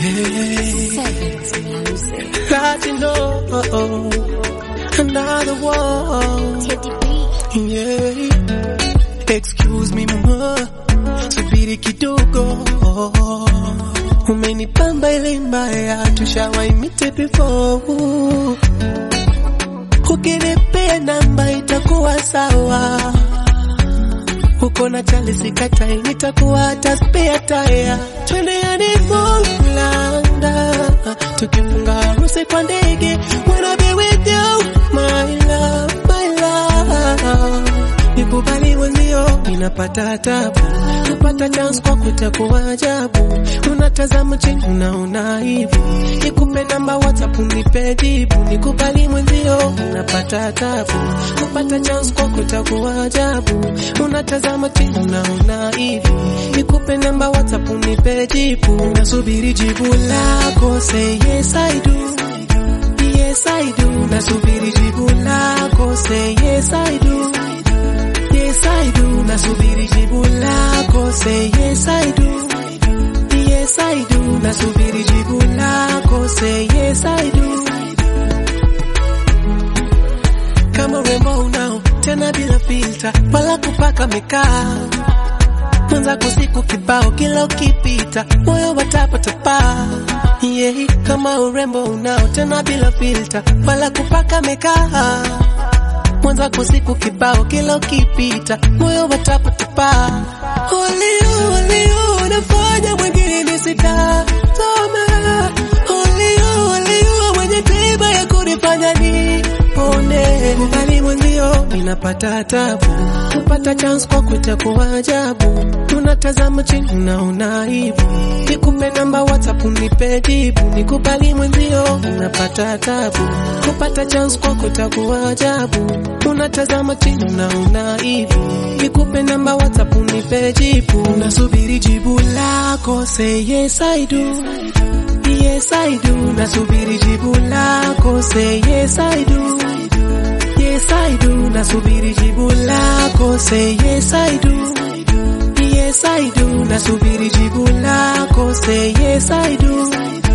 Yeah. Sevens music. Latino, another one. Teddy B. Yeah. Excuse me mama, subiri kidogo. Umenipamba ile mbaya, tushawaimite before. Ukinipea namba itakuwa sawa. Uko na chali sikatai, nitakuwa hata spare tire. Twende honeymoon London, tukifunga harusi kwa ndege. Wanna be with you, my love, my love. Nikubali mwenzio, ninapata tabu, napata chance kwa kutakuwa ajabu. Unatazama chini, unaona hivi, nikupe namba WhatsApp unipe jibu. Nikubali mwenzio, ninapata tabu, napata chance kwa kutakuwa ajabu. Unatazama chini, unaona hivi, nikupe namba WhatsApp unipe jibu. Nasubiri jibu lako, say yes I do. Yes I do, nasubiri jibu lako, say yes I do. Yes I do, nasubiri jibu lako, say yes I do. Yes I do, nasubiri jibu lako, say yes I do. Kama urembo unao tena bila filter, wala kupaka mikaa mwenzako siku kibao, kila ukipita moyo watapatapa. Yeah, kama urembo unao tena bila filter, wala kupaka mikaa mwenzako siku kibao, kila ukipita moyo watapatapa. Olio olio, unafanya mwingine nisitazame. Olio olio, mwenye tiba ya kunifanya nipone. Mbali mwenzio, ninapata tabu, kupata chance kwa kutakuwa ajabu. Unatazama chini, unaona hivi, nikupe namba WhatsApp unipe jibu. Nikubali mwenzio, ninapata tabu, kupata chance kwa kutakuwa ajabu. Unatazama chini, unaona hivi, nikupe namba WhatsApp unipe jibu. Nasubiri jibu lako, say yes I do. Yes I do, nasubiri jibu lako, say yes I do. Yes I do, nasubiri jibu lako, say yes I do. Yes I do, nasubiri jibu lako, say yes I do.